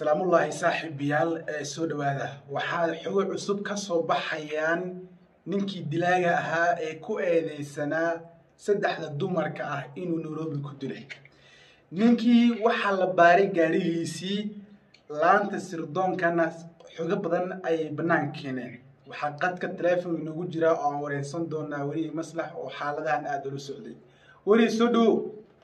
salaamullaahi saaxiibayaal ee soo dhowaada waxaa xogo cusub ka soo baxayaan ninkii dilaaga ahaa ee ku eedeysanaa saddexda dumarka ah inuu nairobi ku dilay ninkii waxaa la baaray gaadhigiisii laanta sirdoonkana xogo badan ayay bannaan keeneen waxaa qadka taleefon inagu jira oo aan wareysan doonaa welihi maslax oo xaaladahan aada ula socday weli soo dhowo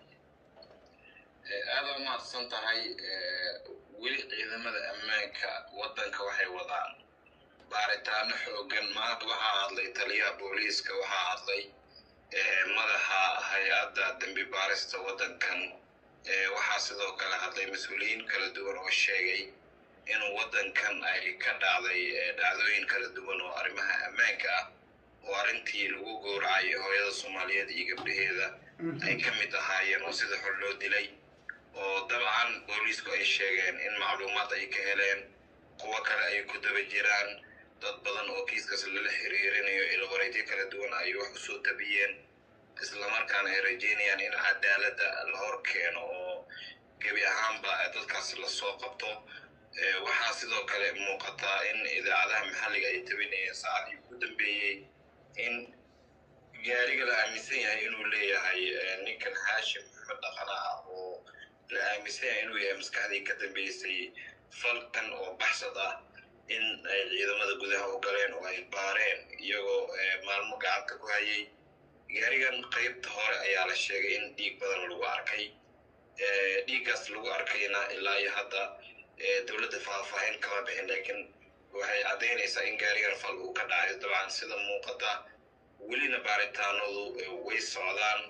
aada u mahadsan tahay weli ciidamada ammaanka waddanka waxay wadaan baaritaano xoogan maanta waxaa hadlay taliyaha booliiska waxaa hadlay madaxa hay-adda dembi baarista waddankan waxaa sidoo kale hadlay mas-uuliyiin kala duwan oo sheegay in waddankan ay ka dhacday dhacdooyin kala duwan oo arrimaha ammaanka ah oo arrintii lagu gowracay hooyada soomaaliyeed iyo gabdhaheeda ay ka mid ahaayeen oo sida xor loo dilay oo dabcan booliisku ay sheegeen in macluumaad ay ka heleen kuwo kale ay ku daba jiraan dad badan oo kiiskaas lala xiriirinayo ilwareedyo kala duwan ay wax u soo tabiyeen islamarkaana ay rajeynayaan in cadaaladda la hor keeno oo gebi ahaanba dadkaas lasoo qabto waxaa sidoo kale muuqataa in idaacadaha maxalliga ay tabinayeen saacadii ugu dambeeyey in gaariga la aaminsan yahay inuu leeyahay ninkan haashim maxmed dhaqana ah oo la aaminsan yahay inuu yahay maskaxdii ka dambeysay falkan oo baxsad ah in ay ciidamada gudaha u galeen oo ay baareen iyagoo maalmo gacanta ku hayay gaarigan qaybta hore ayaa la sheegay in dhiig badan lagu arkay dhiiggaas lagu arkayna ilaa iyo hadda dowladda faahfaahin kama bixin laakiin waxay caddaynaysaa in gaarigan fal uu ka dhacayo dabcan sida muuqata welina baaritaanadu way socdaan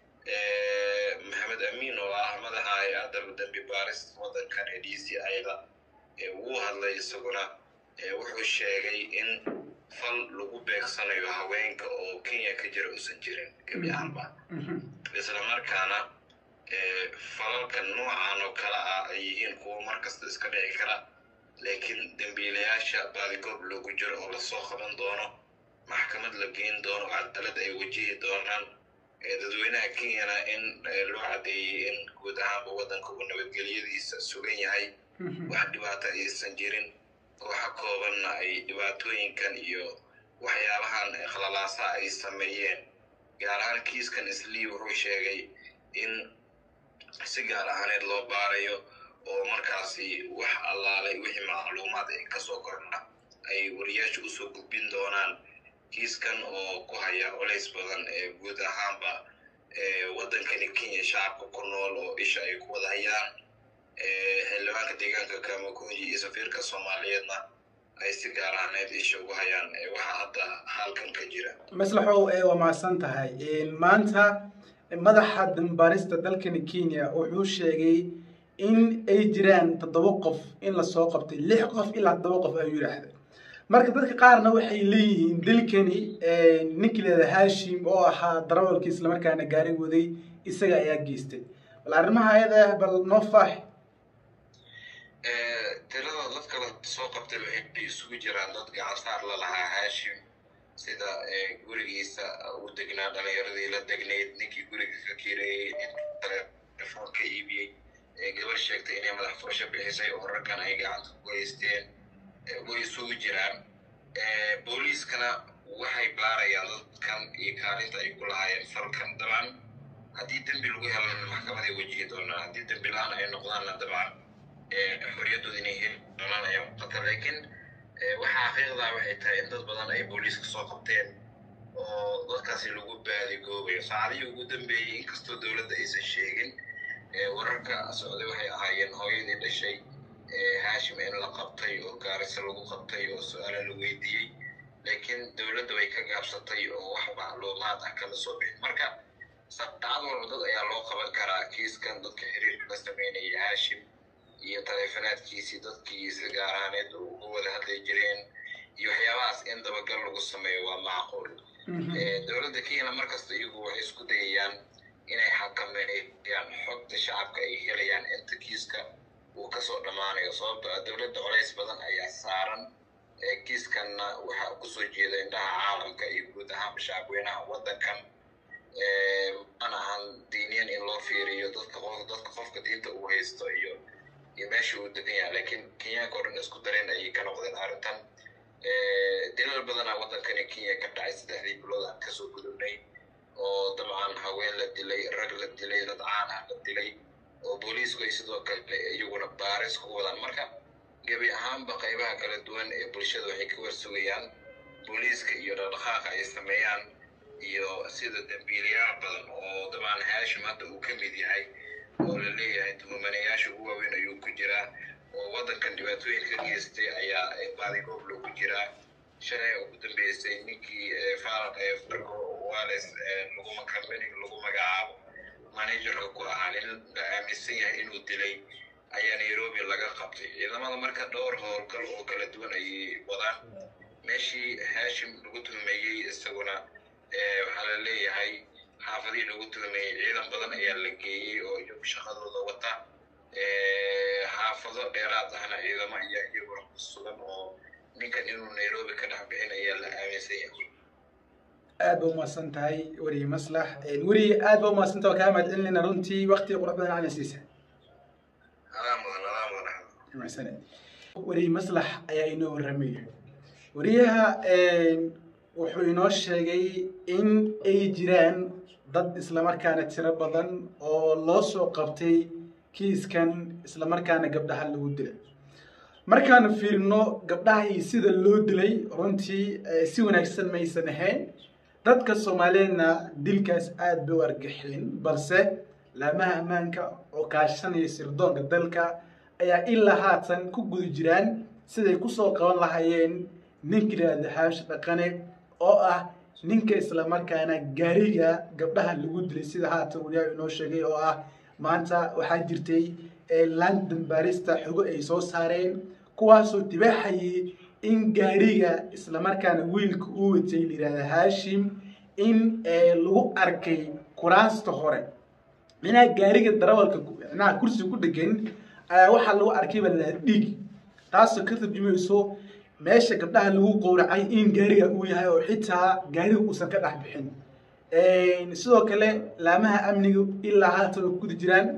maxamed amiin oo ah madaxa hay-adda dembi baarista waddankan ee d c ida wuu hadlay isaguna wuxuu sheegay in fal lagu beegsanayo haweenka oo kenya ka jira uusan jirin gebi ahaanba isla markaana falalkan noocan oo kale ah ay yihiin kuwo markasta iska dhici kara laakiin dembiilayaasha baadigoob loogu jiro oo lasoo qaban doono maxkamad la geyn doono cadaalad ay wajihi doonaan dadweynaha kenyana in loo caddeeyey in guud ahaanba waddanka uu nabadgelyadiisa sugan yahay wax dhibaato aysan jirin waxa koobanna ay dhibaatooyinkan iyo waxyaabahan khalalaasa ay sameeyeen gaar ahaan kiiskan islii wuxuu sheegay in si gaar ahaaneed loo baarayo oo markaasi wax allaalay wixii macluumaad ay kasoo korna ay wariyaasha usoo gudbin doonaan kiiskan oo ku haya colays badan ee guud ahaanba waddankani kenya shacabka ku nool oo isha ay ku wada hayaan xildhibaanka deegaanka kamakunji iyo safiirka soomaaliyeedna ay si gaar ahaaneed isha ugu hayaan waxaa hadda halkan ka jira maslaxow waa mahadsan tahay maanta madaxa dambaarista dalkani kenya wuxuu sheegay in ay jiraan toddoba qof in lasoo qabtay lix qof ilaa toddoba qof ayuu yidhaahday marka dadka qaarna waxay leeyihiin dalkani ninkii leeda haashim oo ahaa darawalkii islamarkaana gaari waday isaga ayaa geystay bal arrimaha ayada ah bal noo faax tirada dadka la soo qabtay waxay isugu jiraan dad gacan saar la lahaa haashim sida gurigiisa uu degnaa dhalinyaradii la degnayd ninkii guriga ka kireeyey nin telefoon ka iibiyey gabar sheegtay inay madax furasho bixisay oo raggan ay gacanta ku haysteen way isugu jiraan booliiskana waxay baarayaan dadkan iyo kaalinta ay ku lahaayeen falkan dabcan haddii dembi lagu helan maxkamaday wajihi doonaan haddii dembi la-aan ay noqdaanna dabcan xorriyaddooda inay heli doonaan ayaa muuqata laakiin waxaa xaqiiqdaa waxay tahay in dad badan ay booliiska soo qabteen oo dadkaasi lagu baadigoobayo saacadihii ugu dambeeyey inkastoo dowladda aysan sheegin wararka socday waxay ahaayeen hooyadii dhashay haashim in la qabtay oo gaarisa lagu qabtay oo su-aala la weydiiyey laakiin dowladda way ka gaabsatay oo wax macluumaad ah kala soo bixin marka saacad walba dad ayaa loo qaban karaa kiiskan dadka xiriirka la sameynaya haashim iyo taleefonaadkiisii dadkii si gaar ahaaneed uga wada hadlay jireen iyo waxyaabahaas in dabagal lagu sameeyo waa macquul dowladda kenyana markasta iyagu waxay isku dayayaan inay xakameeyaan xogta shacabka ay helayaan inta kiiska uu kasoo dhammaanayo sababto ah dowladda colays badan ayaa saaran kiiskanna waxaa kusoo jeeda indhaha caalamka iyo guud ahaanba shacabweynaha waddankan mana ahan diiniyan in loo fiiriyo dadka dadka qofka diinta uu haysto iyo iyo meesha uu degan yahay laakiin kenyaanka oo dhan isku dareen ayay ka noqdeen arrintan dilal badanaa waddankani kenya ka dhacay saddexdii bilood aan kasoo gudubnay oo dabcan haween la dilay rag la dilay dad caan ah la dilay oo booliisku ay sidoo kale iyaguna baaris ku wadaan marka gebi ahaanba qaybaha kala duwan ee bulshada waxay ka warsugayaan booliiska iyo dhaqdhaqaaqa ay sameeyaan iyo sida dambiilayaal badan oo dabcan haashim hadda uu ka mid yahay oo la leeyahay tuhumanayaasha ugu waaweyn ayuu ku jiraa oo waddankan dhibaatooyin ka geystay ayaa baadigoob loogu jiraa shalay ugu dambeysay ninkii faraq ee fargo wales laguma kambani lagu magacaabo managerka ku ahaa nin la aaminsan yahay inuu dilay ayaa nairobi laga qabtay ciidamada marka dhowr howlgal oo kala duwan ayay wadaan meeshii haashim lagu tuhmeeyey isaguna waxaa la leeyahay xaafadihii lagu tuhmeeyey ciidan badan ayaa la geeyey oo iyagu shaqadooda wata xaafado dheeraad ahna ciidamo ayaa iyaguna ku sugan oo ninkan inuu nairobi ka dhex bixin ayaa la aaminsan yahay aad ba umahadsan tahay weriye maslax weriye aad ba umahadsan tahay kaa mahad celinayna runtii waktiga qurux badan ana siisa adaa mudan adaa mudan mahadsaned weriye maslax ayaa inoo warramaya weriyaha wuxuu inoo sheegay in ay jiraan dad islamarkaana tiro badan oo loo soo qabtay kiiskan islamarkaana gabdhaha lagu dilay markaanu fiirino gabdhahii sida loo dilay runtii si wanaagsan maysan ahayn dadka soomaaliyeedna dilkaas aada bay u argixin balse laamaha ammaanka oo kaashanaya sirdoonka dalka ayaa ilaa haatan ku guda jiraan siday kusoo qaban lahaayeen ninka yidhaahda haash dhaqane oo ah ninka islamarkaana gaariga gabdhaha lagu dilay sida haatan wariyaha inoo sheegay oo ah maanta waxaa jirtay london barista xogo ay soo saareen kuwaasoo dibaaxayay in gaariga islamarkaana wiilka uu watay layihahda haashim in lagu arkay kuraasta hore minaa gaariga darawalka micnaha kursi ku dhegan ayaa waxaa lagu arkay baa layihahda dhiig taasoo ka tarjumayso meesha gabdhaha lagu qowracay in gaariga uu yahay oo xitaa gaariga uusan ka dhex bixin sidoo kale laamaha amniga ilaa haatan oo guda jiraan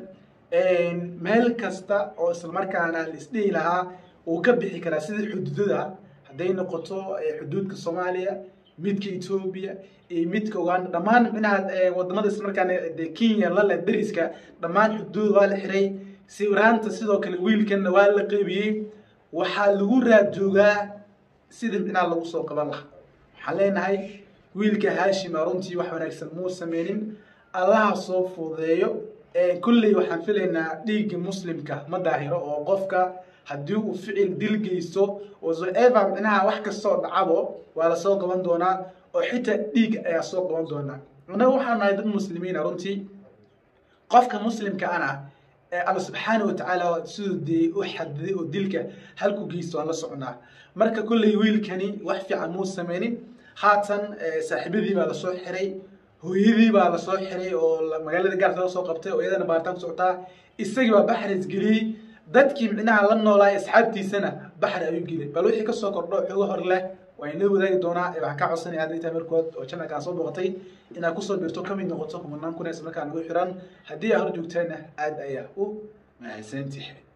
meel kasta oo islamarkaana la isdhihi lahaa uu ka bixi karaa sida xuduudada hadday noqoto xuduudka soomaaliya midka etoobiya iyo midka uganda dhammaan minaha wadamada islamarkaana de kenya lale dariska dhammaan xuduud waa la xiray sawiraanta sidoo kale wiilkanna waa la qeybiyey waxaa lagu raad joogaa sida micnaha lagu soo qaban lahaa waxaan leenahay wiilka haashima runtii wax wanaagsan muu sameynin allaha soo fududeeyo kulley waxaan filaynaa dhiigga muslimka ma daahiro oo qofka haddii uu ficil dil geysto whatsoever micnaha wax kastoo dhacabo waa lasoo qaban doonaa oo xitaa dhiig ayaa soo qaban doonaa annaga waxaan nahay dad muslimiina runtii qofka muslimka ana alla subxaana watacaala siduu dee u xadiday oo dilka halku geysto aan la soconaa marka kulley wiilkani wax fiican muu sameynin haatan saaxiibadii baa lasoo xiray hooyadii baa lasoo xiray oo magaalada gaarka laga soo qabtay oo iyadana baaritaan ku socotaa isagii baa baxris geliyey dadkii micnaha la noolaa asxaabtiisana baxri ayuu geliyay bal wixii kasoo kordho xogo hor leh waa inoo wadaagi doonaa waxaan ka codsanaya hadday tahay markood oo janalkaan soo booqatay inaad kusoo birto kamid noqoto kumanaan kun isla markaa nagu xiran haddii aa hor joogtaana aad ayaa u mahadsantihi